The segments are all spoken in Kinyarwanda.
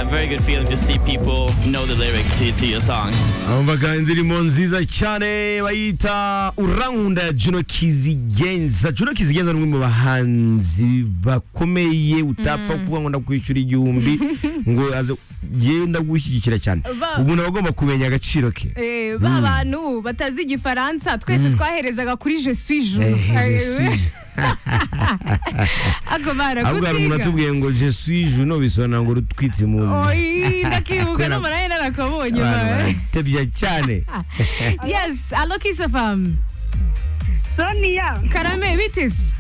very good feeling to see people know the lyrics to, to your song. umvaga indirimbo nziza cyane bayita urawunda juno kizigenza juno kizigenza ni umwe mu bahanzi bakomeye utapfa kuvuga ngo ndakwishyura igihumbi ngo aze yewe ndagushyigikira cyane Ba- umuntu aba agomba kumenya agaciro ke Eh, ba bantu batazi igifaransa twese twaherezaga kuri je suis jou Eh, je suis- ako ahubwo hari umuntu barakutiga atubwiye ngo je suis juno bisobanura ngo rutwitse muzi oyi ndakibuka Kubera- n'amaraye narakabonye abantu ba. baratebya cyane yes alo kisafam Sonia karame bitisi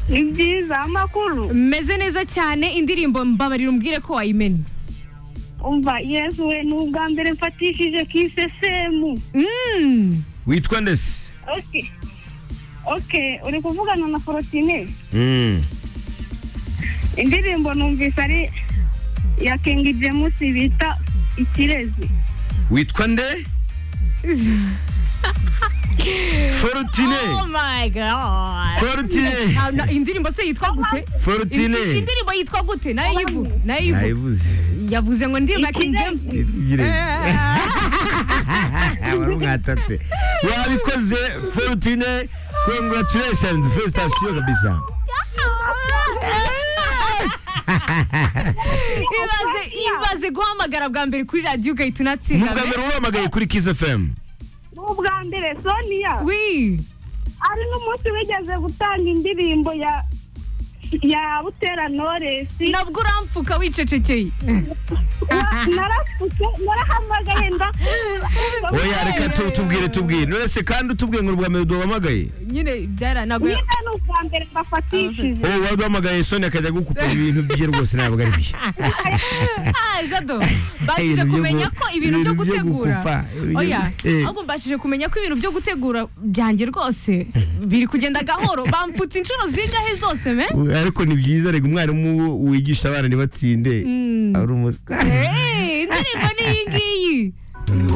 ni byiza amakuru meze neza cyane indirimbo mbabarira umbwire ko wayimenye umva yesu we ni ubwa mbere mfatishije kisesemu Mm. witwa ndese oke oke uri kuvugana na forotine Mm. indirimbo numvise ari ya kingi jemusi bita ikirezi witwa nde forutine Oh my god. Fortune. Ah, na- Indirimbo se yitwa gute? Indi- forutine Indirimbo yitwa gute? Nayo yivuga. Nayo yivuga. nayibuze Yavuze ngo ndirimbo ya King James. itwigire Eh, baramwatatse wabikoze forutine congratulations felicitation kabisa Ibaze ibaze guhamagara bwa mbere kuri radio ugahita unatsinda. nubwa mbere uramagaye kuri kiss fm ni ubwa mbere sonia Oui. ari n'umunsi wigeze gutanga indirimbo ya ya butera noresi Nabwo urampfuka wicecekeye. narapfutse narahamagaye ndakunda oya reka tu- tubwire tubwire nonese kandi utubwiye ngo ubwa mbere duhamagaye Nyine byaranagoye. nyine ni ubwa mbere mbafatishije ubu waduhamagaye soni akajya gukupa ibintu bye rwose ntabwo ari bye Ah, Jado bashije Ibintu byo kumenya gu- ko ibintu byo ibintu byo gutegura gukupa, ibintu- oya eh. ahubwo mbashije kumenya ko ibintu byo gutegura byanjye rwose biri kugenda gahoro bampfutse inshuro zingahe zose me ariko ni byiza reka umwarimu wigisha abana ntibatsinde ari umusitari Eh, indirimbo ni iyi ngiyi